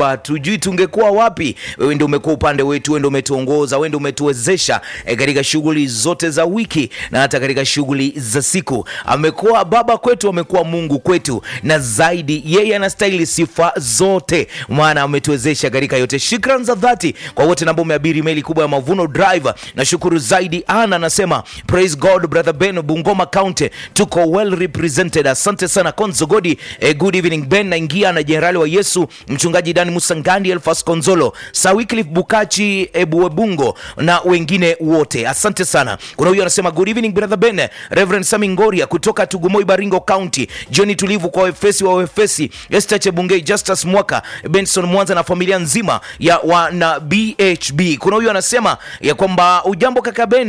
kwamba tujui tungekuwa wapi. Wewe ndio umekuwa upande wetu, wewe ndio umetuongoza, wewe ndio umetuwezesha eh, katika shughuli zote za wiki na hata katika shughuli za siku. Amekuwa baba kwetu, amekuwa Mungu kwetu, na zaidi yeye anastahili sifa zote, maana ametuwezesha katika yote. Shukran za dhati kwa wote ambao umeabiri meli kubwa ya Mavuno Drive. Nashukuru zaidi. Ana anasema praise God brother Ben, Bungoma County tuko well represented. Asante sana Konzo Godi. Eh, good evening Ben, naingia na jenerali wa Yesu mchungaji Dani Musangandi, Elfas Konzolo, Sawiclif Bukachi, Ebuebungo na wengine wote, asante sana. Kuna huyu anasema good evening brother Ben, Reverend Sami Ngoria kutoka Tugumoi, Baringo County. Jioni tulivu kwa wefesi wa wefesi, Esther Chebungei, Justus Mwaka, Benson Mwanza na familia nzima ya wana BHB. Kuna huyu anasema ya kwamba ujambo kaka Ben,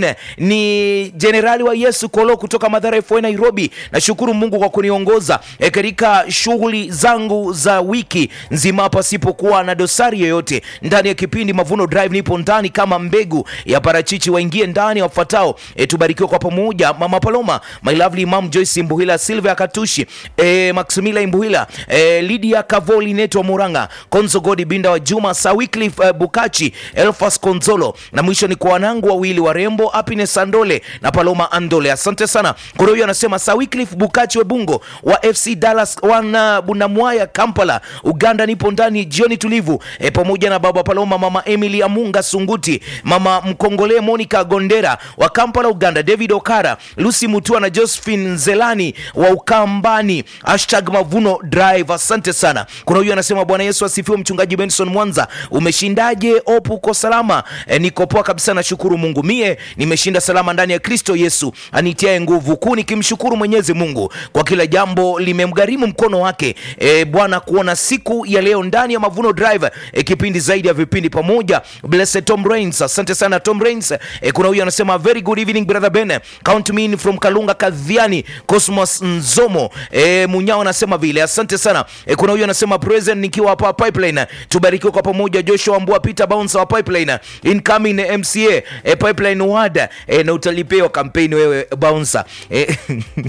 ni jenerali wa Yesu Kolo kutoka Madhara FA Nairobi. Nashukuru Mungu kwa kuniongoza e, katika shughuli zangu za wiki nzima pasipokuwa na dosari yoyote. Ndani ya kipindi Mavuno Drive nipo ndani kama mbegu ya parachichi, waingie ndani wafuatao. E, tubarikiwe kwa pamoja. Mama Paloma, my lovely mom Joyce Mbuhila, Silvia Katushi, e, Maximila Mbuhila, e, Lydia Kavoli, Neto Muranga, Konzo Godi Binda wa Juma, Sawiclif e, Bukachi, Elfas Konzolo, na mwisho ni kwa wanangu wawili warembo Happiness Andole na Paloma Andole. Asante sana. Kuna huyo anasema Sawiclif Bukachi Webungo wa FC Dallas wana Bunamwaya Kampala Uganda, nipo ndani jioni tulivu e, pamoja na baba Paloma, mama Emily Amunga Sunguti, mama Mkongole Monica Gondera wa Kampala Uganda, David Okara, Lucy Mutua na Josephine Nzelani wa Ukambani. Hashtag Mavuno Drive. Asante sana. Kuna huyu anasema Bwana Yesu asifiwe. Mchungaji Benson Mwanza, umeshindaje? Opu, uko salama? E, niko poa kabisa, nashukuru Mungu. Mie nimeshinda salama ndani ya Kristo Yesu anitiaye nguvu kuu, nikimshukuru Mwenyezi Mungu kwa kila jambo limemgharimu mkono wake e, Bwana kuona siku ya leo ndani ya Mavuno Drive e, kipindi zaidi ya vipindi pamoja. Blessed Tom Rains, asante sana Tom Rains. E, kuna huyu anasema very good evening brother Ben, count me in from Kalunga Kadhiani, Cosmos Nzomo e, Munyao anasema vile, asante sana e, kuna huyu anasema present nikiwa hapa Pipeline, tubarikiwe kwa pamoja. Joshua Mbua, Peter Bouncer wa Pipeline, incoming MCA e, Pipeline ward e, na utalipewa kampeni wewe Bouncer e,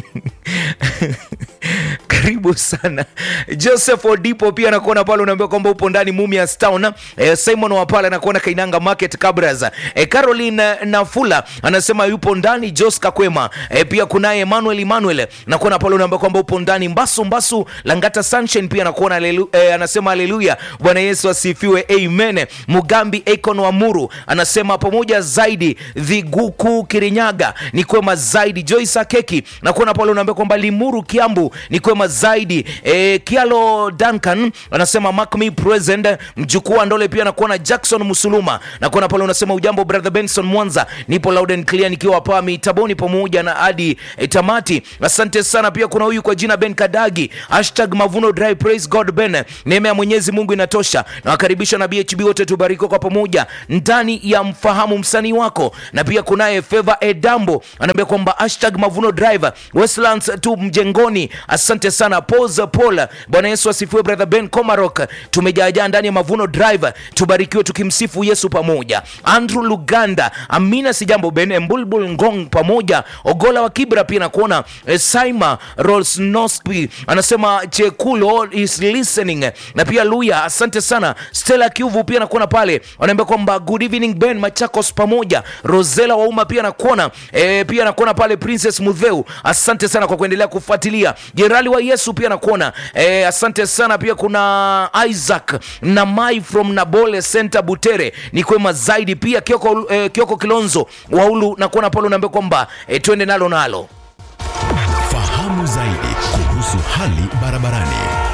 karibu sana Joseph Odipo pia nakuona pale, unaambia kwamba upo ndani Mumias Town. E, Simon wa pale anakuona Kainanga Market Kabras. E, Caroline Nafula anasema yupo ndani Jos Kakwema. E, pia kunaye Emmanuel Emmanuel nakuona pale, unaambia kwamba upo ndani Mbasu Mbasu Langata Sunshine pia nakuona alelu, e, anasema haleluya, Bwana Yesu asifiwe, amen. Mugambi Econ wa Muru anasema pamoja zaidi Dhiguku Kirinyaga ni kwema zaidi. Joyce Akeki nakuona pale, unaambia kwamba Limuru Kiambu ni kwema zaidi e, Kialo Duncan anasema mark me present. Mjukuu wa Ndole pia nakuona Jackson Musuluma nakuona pale, unasema ujambo brother Benson Mwanza, nipo loud and clear nikiwa hapa mitaboni pamoja na hadi e, tamati. Asante sana. Pia kuna huyu kwa jina Ben Kadagi hashtag Mavuno Drive, praise God Ben, neema ya Mwenyezi Mungu inatosha. Na wakaribisha na BHB wote tubarikiwe kwa pamoja ndani ya mfahamu msanii wako. Na pia kunaye Favor Edambo anaambia kwamba hashtag Mavuno Drive Westlands tu mjengoni. Asante sana Pose Paul. Bwana Yesu asifiwe brother Ben Komarok, tumejaajaa ndani ya Mavuno Drive, tubarikiwe tukimsifu Yesu pamoja. Andrew Luganda, Amina Sijambo, Ben Mbulbul Ngong pamoja Ogola wa Kibra pia nakuona eh, Saima Rosnospi anasema Chekulo is listening na pia Luya, asante sana. Stella Kiuvu pia nakuona pale, wanaambia kwamba good evening Ben Machakos pamoja. Rosela Wauma pia nakuona eh, pia nakuona pale Princess Mudheu, asante sana kwa kuendelea kufuatilia. Jenerali wa Yesu pia nakuona eh, asante sana pia kuna Isaac na Mai from Nabole Center Butere, ni kwema zaidi pia Kioko, eh, Kioko Kilonzo Waulu nakuona pale, unaambia kwamba eh, twende nalo nalo Fahamu zaidi kuhusu hali barabarani.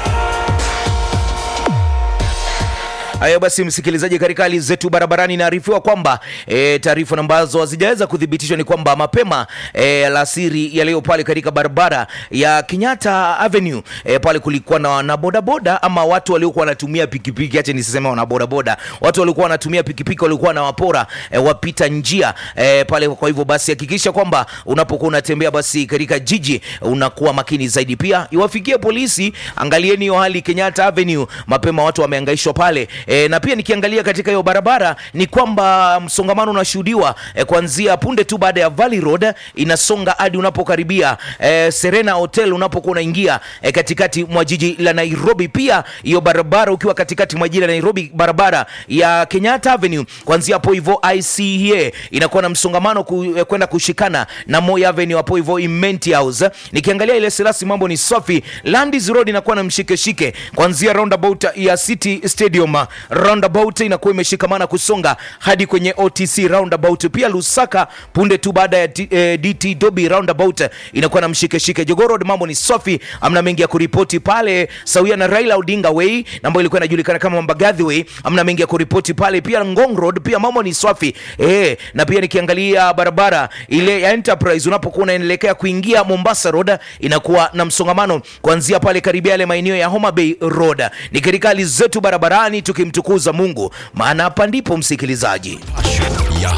Haya basi, msikilizaji, katika hali zetu barabarani, inaarifiwa kwamba e, taarifa ambazo hazijaweza kuthibitishwa ni kwamba mapema e, alasiri ya leo pale katika barabara ya Kenyatta Avenue e, pale kulikuwa na wanabodaboda ama watu waliokuwa wanatumia pikipiki, acha nisiseme wanabodaboda, watu waliokuwa wanatumia pikipiki walikuwa na wapora e, wapita njia e, pale. Kwa hivyo basi, hakikisha kwamba unapokuwa unatembea basi katika jiji unakuwa makini zaidi. Pia iwafikie polisi, angalieni hiyo hali Kenyatta Avenue, mapema watu wameangaishwa pale e, e, na pia nikiangalia katika hiyo barabara ni kwamba msongamano unashuhudiwa e, kuanzia punde tu baada ya Valley Road inasonga hadi unapokaribia e, Serena Hotel unapokuwa unaingia e, katikati mwa jiji la Nairobi. Pia hiyo barabara ukiwa katikati mwa jiji la Nairobi, barabara ya Kenyatta Avenue kuanzia hapo hivyo ICEA inakuwa na msongamano ku, eh, kwenda kushikana na Moi Avenue hapo hivyo Imenti House. Nikiangalia ile Selasi mambo ni safi. Landis Road inakuwa na mshike shike kuanzia roundabout ya City Stadium. Roundabout inakuwa imeshikamana kusonga hadi kwenye OTC roundabout. Pia Lusaka punde tu baada ya D- eh, DT Dobi roundabout inakuwa na mshike shike. Jogoo Road mambo ni safi, amna mengi ya kuripoti pale, sawia na Raila Odinga Way ambayo ilikuwa inajulikana kama Mbagathi Way, amna mengi ya kuripoti pale. Pia Ngong Road pia mambo ni safi eh, na pia nikiangalia barabara ile ya Enterprise unapokuwa unaelekea kuingia Mombasa Road inakuwa na msongamano kuanzia pale karibia yale maeneo ya Homa Bay Road. Ni katika hali zetu barabarani tukimtukuza Mungu, maana hapa ndipo msikilizaji ya